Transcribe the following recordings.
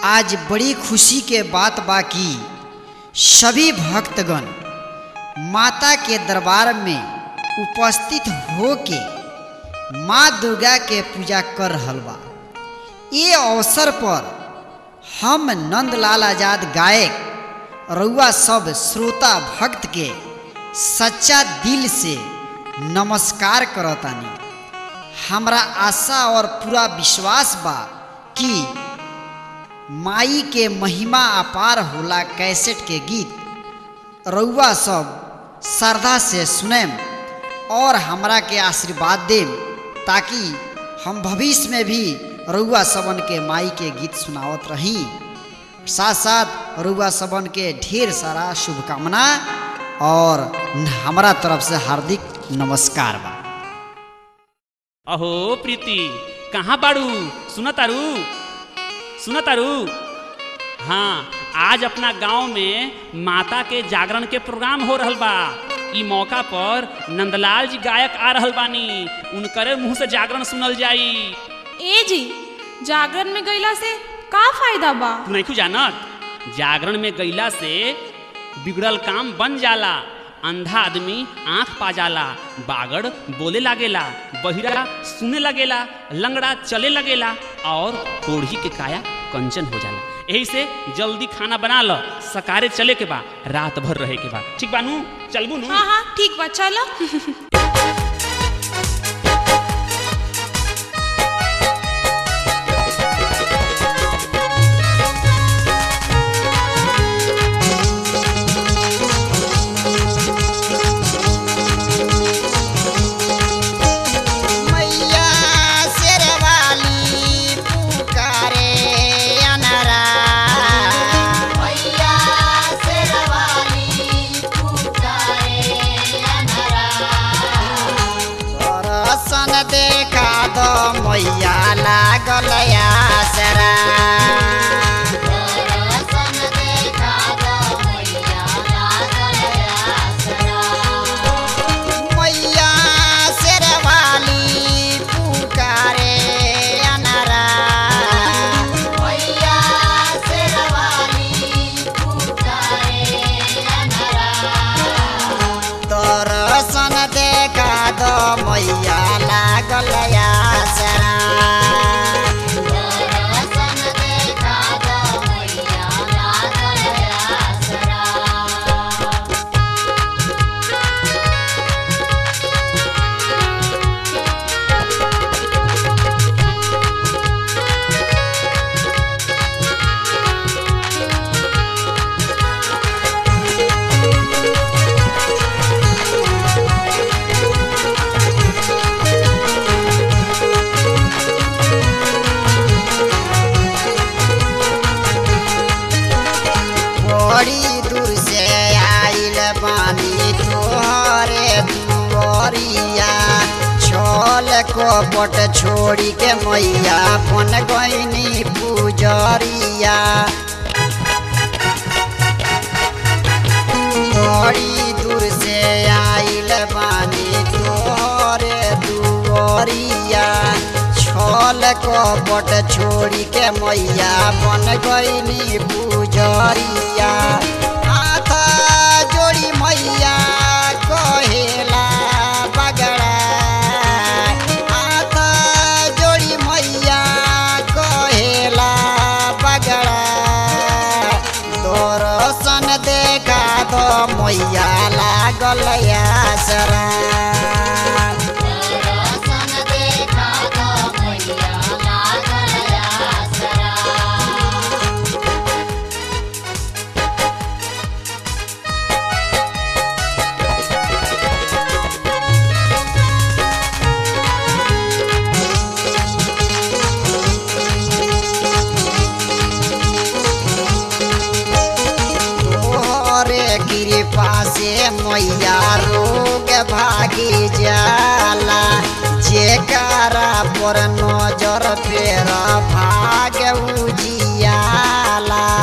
आज बड़ी खुशी के बात बा कि सभी भक्तगण माता के दरबार में उपस्थित होके माँ दुर्गा के पूजा कर रहल बा ये अवसर पर हम नंदलाल आजाद गायक रउआ सब श्रोता भक्त के सच्चा दिल से नमस्कार करतानी हमरा आशा और पूरा विश्वास बा कि माई के महिमा अपार होला कैसेट के गीत रउआ सब श्रद्धा से सुनेम और हमरा के आशीर्वाद देम ताकि हम भविष्य में भी रउआ सबन के माई के गीत सुनावत रही साथ साथ रउआ सबन के ढेर सारा शुभकामना और हमारा तरफ से हार्दिक नमस्कार बा अहो प्रीति कहाँ बाड़ू सुन तारू सुन तारू हाँ आज अपना गांव में माता के जागरण के प्रोग्राम हो रहल बा ई मौका पर नंदलाल जी गायक आ रहल बानी उनकरे मुंह से जागरण सुनल जाई ए जी जागरण में गईला से का फायदा बा तू नहीं जानत जागरण में गईला से बिगड़ल काम बन जाला अंधा आदमी आंख पा जाला बागड़ बोले लागेला बहिरा सुने लगेला लंगड़ा चले लगेला और कोढ़ी के काया कंचन हो जाला यही से जल्दी खाना बना लो सकारे चले के बा रात भर रहे के बा ठीक बानू चलबू नू हाँ हाँ ठीक बा चलो मैया शेरवाली पुकारे अनरा मैया शेरवाली पुकारे अनरा दर्शन देखा दो मैया लागल आसरा दर्शन देखा दो मैया लागल आसरा मैया शेरवाली पुकारे अनरा मैया शेरवाली पुकारे अनरा दर्शन देखा दो मैया लागल आसरा दर्शन देखा दो मैया लागल आसरा बड़ी दूर से आइल बानी तोहरे दुआरिया छोल कपट छोड़ी के मैया बन गईनी पुजरिया बड़ी दूर से आइल बानी तोहरे दुआरिया छल कपट छोड़ी के मैया बन गईनी पुजरिया हाथ जोड़ी मैया कहेला बगड़ा हाथ जोड़ी मैया कहेला बगड़ा दर्शन देखा दो मैया लागल आसरा दर्शन देखा दो मैया लागल आसरा तोहरे कृपा से मैया रोग भागी जाला जेकरा पर नजर फेर भाग उजियाला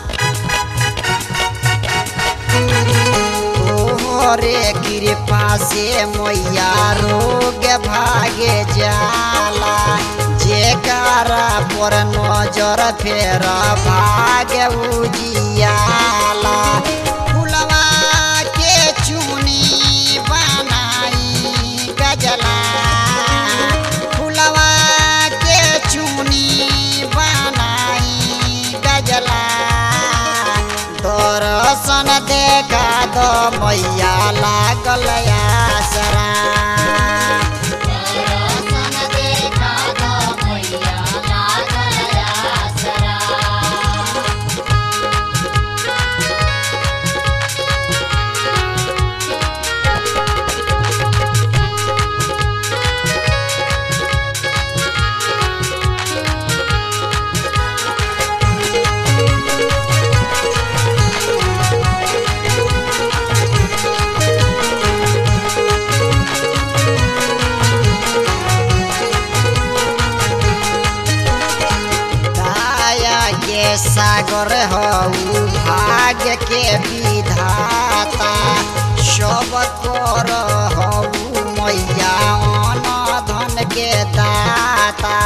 तोहरे कृपा से मैया रोग भागे जाला जे जेकारा पर नजर फेर भाग उजियाला फुलवा के चुनी बनाई गजला फुलवा के चुनी बनाई गजला दर्शन देखा दो मैया लागल आसरा दाया के सागर हऊ भाग्य के विधाता सब कर हऊ मैया अन धन के दाता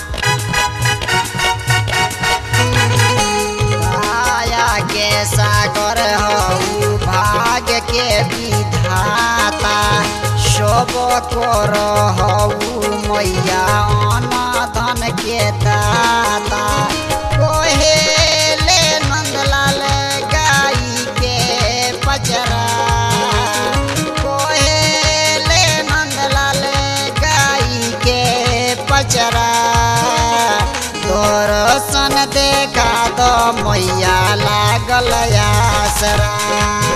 दाया के सागर हऊ भाग्य के विधाता सब कर हऊ मैया अन धन के दाता कोहेले नंदलाल गाई के पचरा कोहेले नंदलाल गाई के पचरा दर्शन देखा दो मैया लागल आसरा